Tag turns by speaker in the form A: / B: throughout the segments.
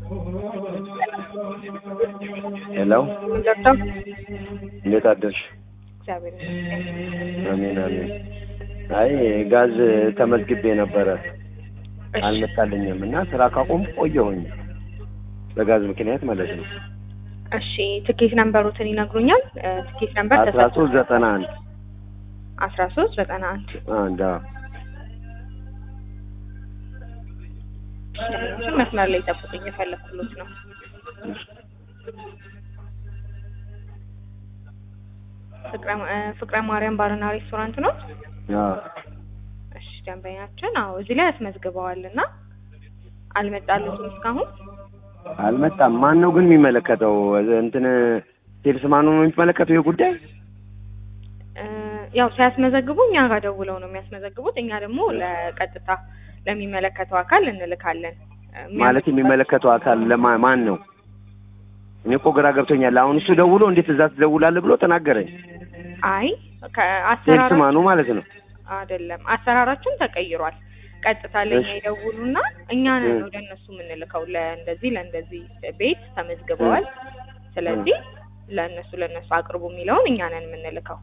A: ሄሎ
B: ገብተው
A: እንዴት አደርሽ?
B: እግዚአብሔር ይመስገን።
A: አሜን አሜን። አይ ጋዝ ተመዝግቤ ነበረ
B: እሺ፣
A: አልመጣልኝም እና ስራ ካቆም ቆየሁኝ በጋዝ ምክንያት ማለት ነው።
B: እሺ ትኬት ነምበሩትን ይነግሩኛል? እ፣ ትኬት ነምበር
A: አስራ ሶስት ዘጠና አንድ
B: አስራ ሶስት ዘጠና አንድ
A: አንድ አዎ።
B: እሺ፣ መስመር ላይ ጠብቁኝ፣ የፈለኩት ነው። ፍቅረ እ፣ ፍቅረ ማርያም ባርና ሬስቶራንት ነው።
A: አዎ።
B: እሺ ደንበኛችን፣ አዎ እዚህ ላይ ያስመዝግበዋል እና አልመጣልትም እስካሁን።
A: አልመጣም። ማን ነው ግን የሚመለከተው? እንትን ሴልስ ማኑ ነው የሚመለከተው ይህ ጉዳይ?
B: እ፣ ያው ሲያስመዘግቡ እኛ ጋር ደውለው ነው የሚያስመዘግቡት። እኛ ደግሞ ለቀጥታ ለሚመለከተው አካል እንልካለን። እ፣
A: ማለት የሚመለከተው አካል ለማ ማን ነው? እኔ እኮ ግራ ገብቶኛል። አሁን እሱ ደውሎ እንዴት እዛ ትደውላለህ ብሎ ተናገረኝ።
B: አይ
A: ሴልስ
B: ከአሰራራ
A: ማኑ ማለት ነው።
B: አይደለም አሰራራችን ተቀይሯል። ቀጥታ ለኛ
A: እሺ።
B: ይደውሉና እኛ ነን
A: እ።
B: ወደ እነሱ የምንልከው ለእንደዚህ ለእንደዚህ ቤት ተመዝግበዋል፣ ስለዚህ ለእነሱ ለእነሱ አቅርቡ የሚለውን እኛ ነን የምንልከው።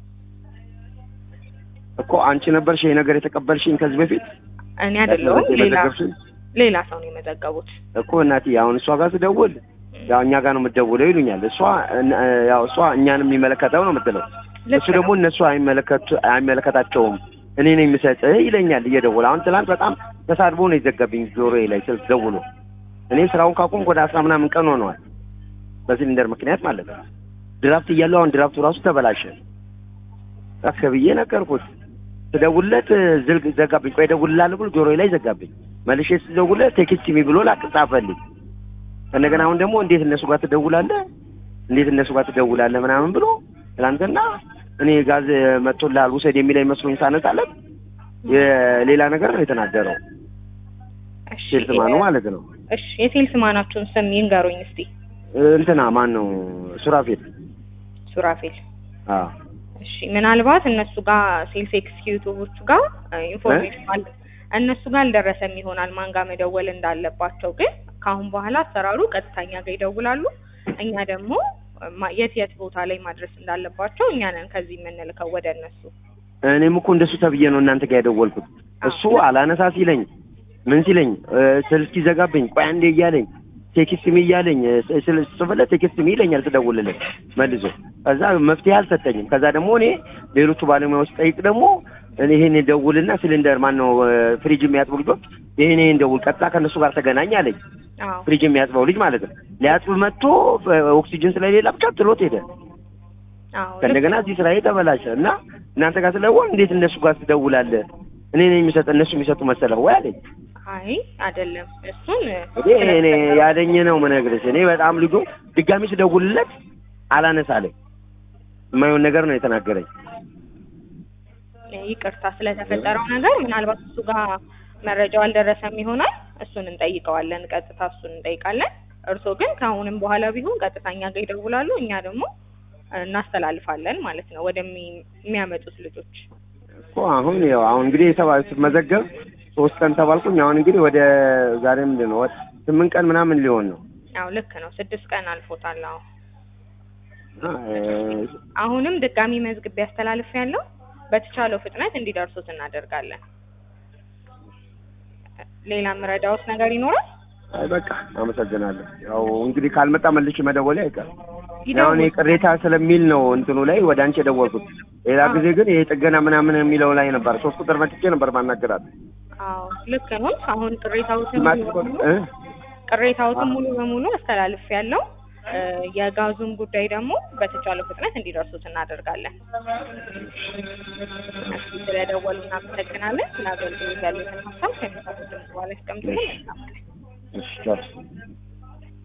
A: እኮ አንቺ ነበርሽ ይሄ ነገር የተቀበልሽኝ ከዚህ በፊት
B: እኔ አይደለሁም ሌላ
A: የመዘገብሽኝ
B: ሌላ ሰው ነው የመዘገቡት።
A: እኮ እናቴ። አሁን እሷ ጋር ስደውል ያው እኛ ጋር ነው የምትደውለው ይሉኛል። እሷ እነ- ያው እሷ እኛን የሚመለከተው ነው የምትለው።
B: ልክ
A: እሱ ደግሞ
B: ነው።
A: እነሱ አይመለከቱ አይመለከታቸውም እኔ ነኝ የምሰጥህ ይለኛል እየደወለ። አሁን ትናንት በጣም ተሳድቦ ነው የዘጋብኝ ጆሮዬ ላይ ስልክ ደውሎ። እኔ ስራውን ካቆምኩ ወደ አስራ ምናምን ቀን ሆነዋል በሲሊንደር ምክንያት ማለት ነው። ድራፍት እያለው አሁን ድራፍቱ ራሱ ተበላሸ። ጠፍ ብዬ ነገርኩት። ስደውልለት ዝልግ ዘጋብኝ። ቆይ እደውልልሃለሁ ብሎ ጆሮዬ ላይ ዘጋብኝ። መልሼ ስደውልለት ቴክስት ሚ ብሎ ላክ ጻፈልኝ። እንደገና አሁን ደግሞ እንዴት እነሱ ጋር ትደውላለህ እንዴት እነሱ ጋር ትደውላለህ ምናምን ብሎ ትናንትና እኔ ጋዝ መጥቶልሃል ውሰድ የሚለኝ መስሎኝ ሳነሳለት የሌላ ነገር ነው የተናገረው።
B: እሺ
A: ሴልስ ማኑ ማለት ነው።
B: እሺ የሴልስ ማናችሁን ስም ይንገሩኝ እስቲ።
A: እንትና ማን ነው ሱራፌል።
B: ሱራፌል።
A: አዎ
B: እሺ ምናልባት እነሱ ጋር ሴልስ ኤክስኪዩቲቮቹ ጋር ኢንፎርሜሽን አለ እነሱ ጋር አልደረሰም ይሆናል ማን ጋር መደወል እንዳለባቸው። ግን ከአሁን በኋላ አሰራሩ ቀጥተኛ ጋር ይደውላሉ። እኛ ደግሞ ማ- የት የት ቦታ ላይ ማድረስ እንዳለባቸው እኛ ነን ከዚህ የምንልከው ወደ እነሱ።
A: እኔም እኮ እንደሱ ተብዬ ነው እናንተ ጋር የደወልኩት። እሱ አላነሳ ሲለኝ ምን ሲለኝ እ፣ ስልክ ሲዘጋብኝ ቆይ አንዴ እያለኝ ቴክስት ሚ እያለኝ እ፣ ስል ስጽፍለት ቴክስት ሚ ይለኛል ስደውልለት መልሶ። ከዛ መፍትሄ አልሰጠኝም። ከዛ ደግሞ እኔ ሌሎቹ ባለሙያዎች ጠይቅ ደግሞ እኔ ይሄን ደውልና ሲሊንደር ማን ነው እ፣ ፍሪጅ የሚያጥቡ ልጆች ይሄን ይሄን ደውል ቀጥታ ከእነሱ ጋር ተገናኝ አለኝ።
B: አዎ
A: ፍሪጅ የሚያጥበው ልጅ ማለት ነው። ሊያጥብ መጥቶ እ፣ ኦክሲጅን ስለሌላ ብቻ ጥሎት ሄደ።
B: አዎ ልክ
A: ከእንደገና እዚህ ስራዬ ተበላሸ እና እናንተ ጋር ስለደወል እንዴት እነሱ ጋር ትደውላለህ? እኔ ነኝ የሚሰጥ እነሱ የሚሰጡ መሰለህ ወይ አለኝ።
B: አይ አይደለም እሱን
A: እኔ እኔ ያለኝ ነው የምነግርሽ። እኔ በጣም ልጁ ድጋሚ ስደውልለት አላነሳለኝ። የማይሆን ነገር ነው የተናገረኝ።
B: ይቅርታ ስለተፈጠረው ነገር ምናልባት እሱ ጋር መረጃው አልደረሰም ይሆናል። እሱን እንጠይቀዋለን፣ ቀጥታ እሱን እንጠይቃለን። እርስዎ ግን ከአሁንም በኋላ ቢሆን ቀጥታ እኛ ጋር ይደውላሉ፣ እኛ ደግሞ እናስተላልፋለን ማለት ነው ወደሚያመጡት ልጆች።
A: እኮ አሁን ያው አሁን እንግዲህ የተባ ስመዘገብ ሶስት ቀን ተባልኩኝ። አሁን እንግዲህ ወደ ዛሬ ምንድን ነው ወደ ስምንት ቀን ምናምን ሊሆን ነው።
B: አዎ ልክ ነው፣ ስድስት ቀን አልፎታል። አዎ
A: እና እ፣
B: አሁንም ድጋሚ መዝግቤ ያስተላልፍ ያለው በተቻለው ፍጥነት እንዲደርሱት እናደርጋለን። ሌላ ምረዳዎት ነገር ይኖራል?
A: አይ በቃ አመሰግናለሁ። ያው እንግዲህ ካልመጣ መልሼ መደወሌ አይቀርም። ያው እኔ
B: ይደውሉ።
A: ቅሬታ ስለሚል ነው እንትኑ ላይ ወደ አንቺ የደወልኩት። ሌላ ጊዜ ግን ይሄ ጥገና ምናምን የሚለው ላይ ነበር። ሶስት ቁጥር መጥቼ ነበር ማናገራት።
B: አዎ ልክ ነው። አሁን ቅሬታዎትን ሙሉ
A: ማጥቆ
B: በሙሉ
A: እ
B: ቅሬታዎትን ሙሉ በሙሉ አስተላልፍ ያለው የጋዙን ጉዳይ ደግሞ በተቻለው ፍጥነት እንዲደርሱት እናደርጋለን። እሺ፣ ስለደወሉ እናመሰግናለን። ስለ አገልግሎት ያሉትን ሀሳብ ከሚሰጡት በኋላ ያስቀምጡልን።
A: እሺ ቻው።